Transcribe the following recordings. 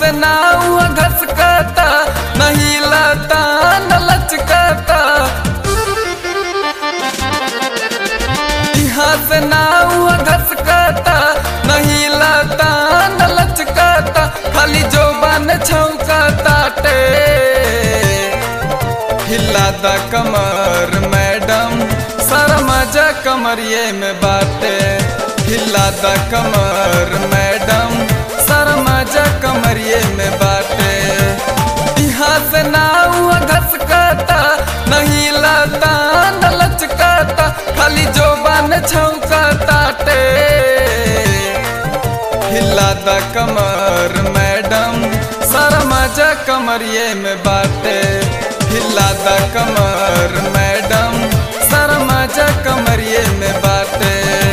से ना हुआ घसकता नहीं लता न लचकता यहाँ से ना हुआ घसकता नहीं लता न लचकता खाली जो बन छौकता टे हिला द कमर मैडम सारा मजा कमरिए में बाटे हिला द कमर मैडम सारा मजा कमरिए में बाटे यहाँ से ना हुआ घसकता नहीं लता न लचकता खाली जो बन छौकता टे हिला द कमर मैडम सारा मजा कमरिए में बाटे हिला द कमर मैडम सारा मजा कमरिए में बाटे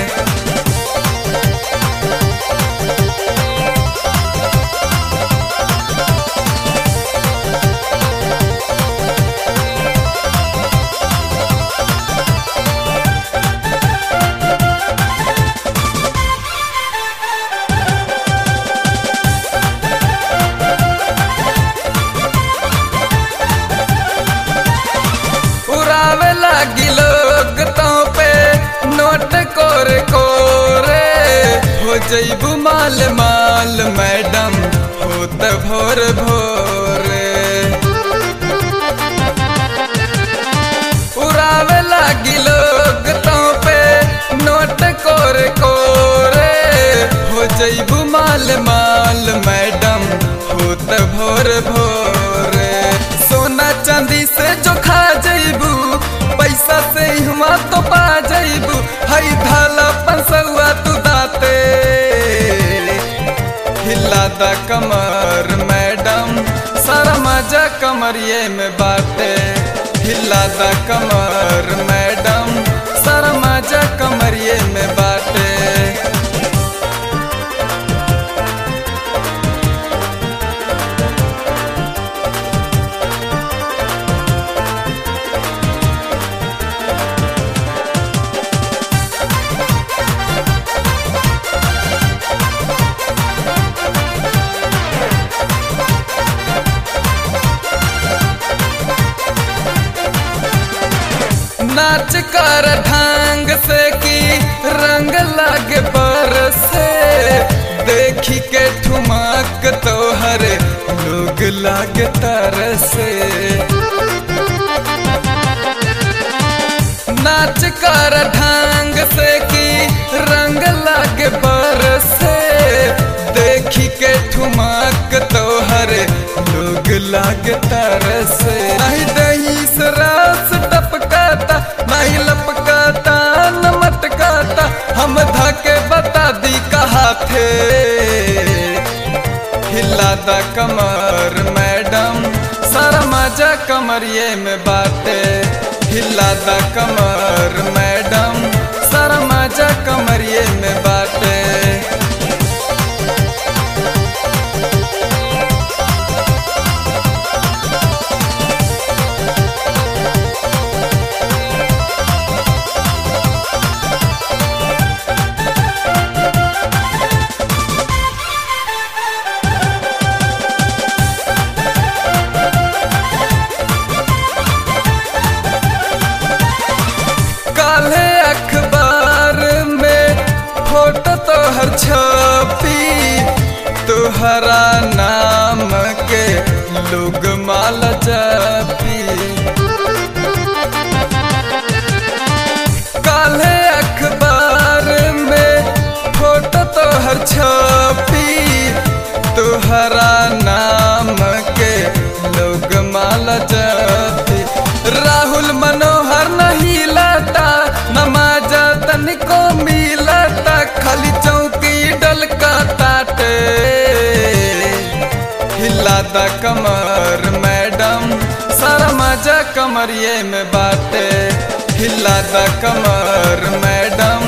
उड़ावे लागी लोग तो पे नोट कोरे कोरे हो जईबू माल माल मैडम होत भोर भोरे उड़ावे लागी लोग तो पे नोट कोरे कोरे हो जईबू माल माल मैडम होत भोर भोरे सोना चांदी से जो खा जईबू पैसा से हुआ तो पा जईबू हई धाला पंसुआ तू दाते हिला द कमर मैडम सारा मजा कमरिए में बाटे हिला द कमर मैडम सारा मजा कमरिए में बाटे नाच कर ढंग से की रंग लागे बरसे देखी के ठुमक तोहर लोग लागे तरसे नाच कर ढंग से की रंग लागे बरसे देखी के ठुमक तोहर लोग लागे तरसे नहीं दही से रस टपकाता नहीं लपकाता न मटकाता हम धके बता दी कहा थे हिला द कमर मैडम सारा मजा कमरिए में बाटे हिला द कमर मैडम सारा मजा कमरिए में बाटे काले अखबार में फोटो तोहर छपी तोहरा नाम के लोग माल जपी काले अखबार में फोटो तोहर छपी तोहरा नाम के लोग माल जपी राहुल मनोहर नहीं लाता नमाजा तनिको मिलता खाली चौकी डलका ताटे हिला द कमर मैडम सारा मजा कमरिए में बाटे हिला द कमर मैडम